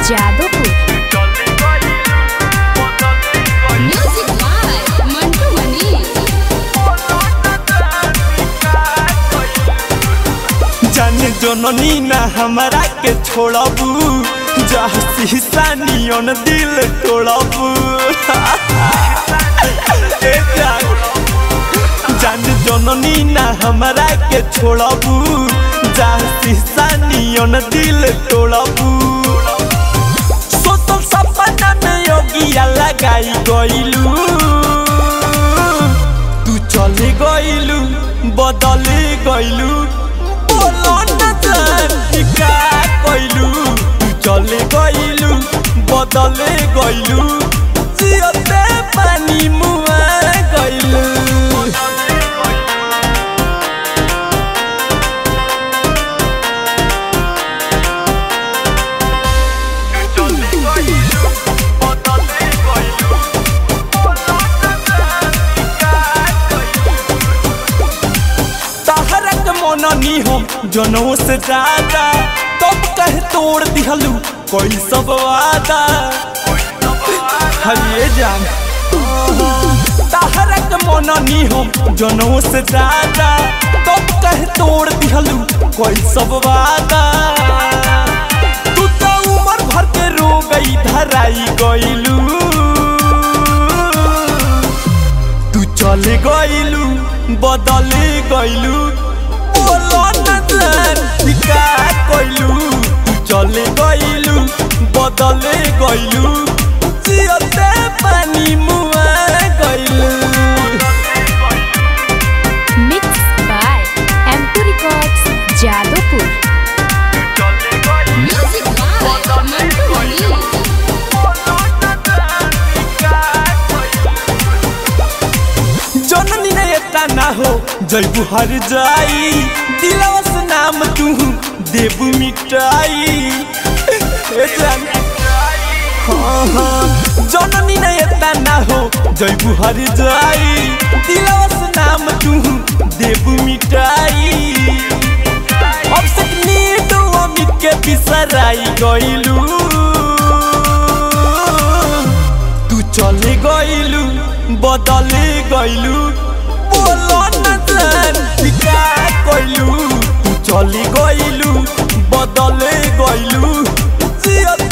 Jadavpur Music by Mantu Mani. जाने जननी ना हमरा के छोड़बू जहाँ शीशा नियन दिल तोड़बू ए जान जाने जननी ना हमरा के छोड़बू जहाँ शीशा नियन दिल तोड़बू सोचल सपना में योगिया लगाई गइलू तू चले गइलू बदले गइलू बोलो न जान कि का कइलू तू चले गइलू बदले गइलू जियते पानी मुआ गइलू तहरक मननी हम जनों से ज्यादा तब कह तोड़ दिहलू कोई सब वादा हरिए जान तहरक मननी हम जनों से ज्यादा तब कह तोड़ दिहलू कोई सब वादा तू तो उम्र भर के रो गई धराई गइलू तू चले गइलू बदले गइलू बोलो न जान कि का कइलू तू चले गइलू बदले गइलू जियते पानी मुआ गइलू मिक्स बाय एम2 records Jadavpur Music by Mantu Mani. जननी ने एता ना हो जैबू हर जाई दिलवा से नाम तू देबू मिटाई ए जान हाँ, हाँ। जननी ने एता ना हो जैबू हर जाई दिलवा से नाम तू देबू मिटाई अब से नीडो अमित के बिसराई गइलू तू चले गइलू बदले गइलू बोलो न जान कि का कइलू तू चले गइलू बदले गइलू जियत